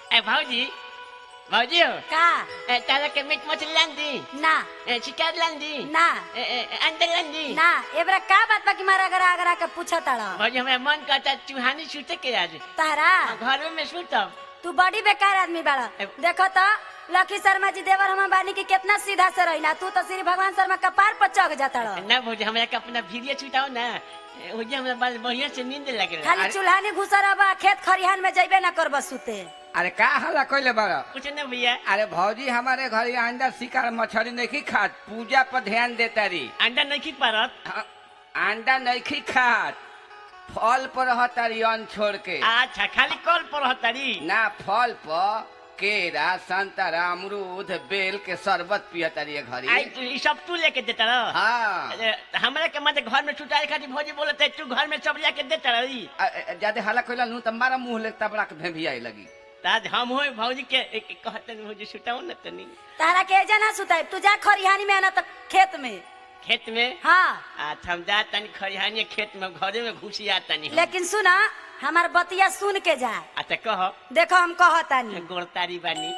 ए भाऊजी भाऊजी हो का ए तारा के मीट मछली लान दी ना ए चिकन लान दी ना ए, ए, ए, अंडा लान दी ना एबरा का बात बा कि मारा अगरा अगरा के पूछा ताड़ा भाऊजी हमारा मन करता चूहानी छूटे के आज तारा घर में सूतब तू बड़ी बेकार आदमी बाड़ा ए- देखो तो लकी शर्मा जी देवर हम बानी की कितना सीधा से रहिला तू तो श्री भगवान शर्मा कपार पर चढ़ जाता ना भाऊजी हमरा के अपना वीडियो छुटाओ ना ए, ओजे हमरा बस बढ़िया से नींद लगे खाली चूल्हानी घुसर बा खेत खरिहान में जइबे ना करब सुते अरे का हल्ला कइले बाड़ा कुछ ना भैया अरे भौजी हमारे घर अंडा शिकार मछली नहीं खात पूजा पर ध्यान देता रही अंडा नहीं खी पारत हाँ, अंडा नहीं खात फल पर रहता रही अन्न छोड़ के अच्छा खाली कॉल पर रहतारी ना फल पर केरा संतरा अमरूद बेल के शरबत पियता रही घरी आई तू ई सब तू लेके देता रह हाँ अरे, हमरा के मत घर में छुटाए खातिर भौजी बोलत है तू घर में सब लेके देता रही अ- अ- ज्यादा हल्ला कइला नु त मारा मुंह ले तबड़ा के भेभियाई लगी ताज हम हो भौजी के ए- ए- कहते हैं भौजी छुटाओ ना तनी तारा के एजा ना सुताई तू जा खरिहानी में आना तो खेत में खेत में हाँ अच्छा हम जा तनी खरिहानी खेत में घरे में घुसी आ तनी हम। लेकिन सुना हमार बतिया सुन के जा अच्छा कह देखो हम कहतानी गोरतारी बानी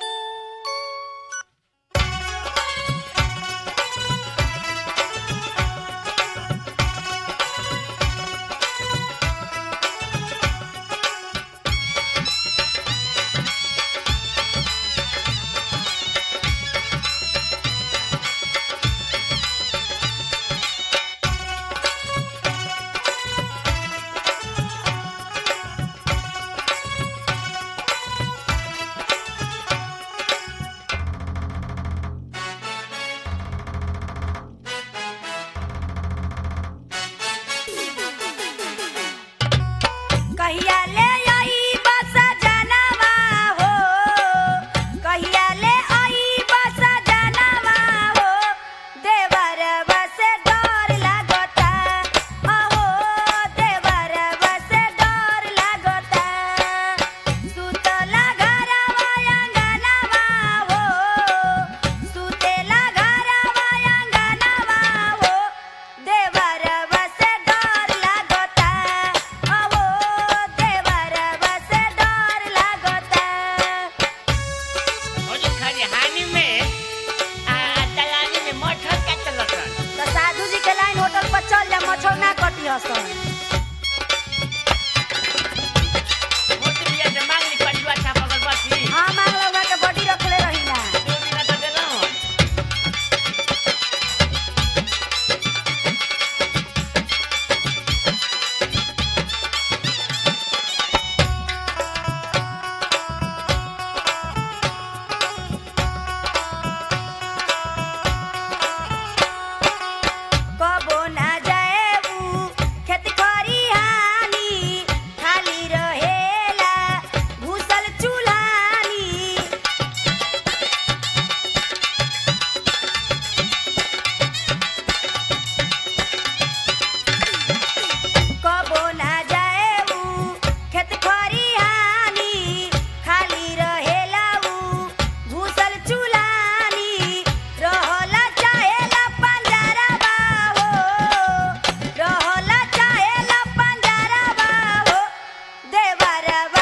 कहिया ले आई बस जनवा हो कहिया ले आई बस जनवा हो देवर बस डर लागता हो देवर बस डर लागता सुतला घरवा अंगनवा हो सुतेला घरवा अंगनवा हो देवर बस डर लागता हो देवर बस डर लागता भौजी खरिहानी में आ दलानी में मठर का चलत तो साधु जी के लाइन होटल पर चल जा मछौ ना कटी हसन मोती बिया से मांग ली कटुआ छाप अगर बसी हाँ मांग लगा के बॉडी रखले रहिला दो मिनट दे देलौं कबो ना जाएबू खेत खरिहानी खाली रहेला घुसल चूल्हानी कबो ना जाएबू खेत खरिहानी खाली रहेला ऊ घुसल चूल्हानी रहला चाहेला पंजरवा हो रहला चाहेला पंजरवा हो देवरवा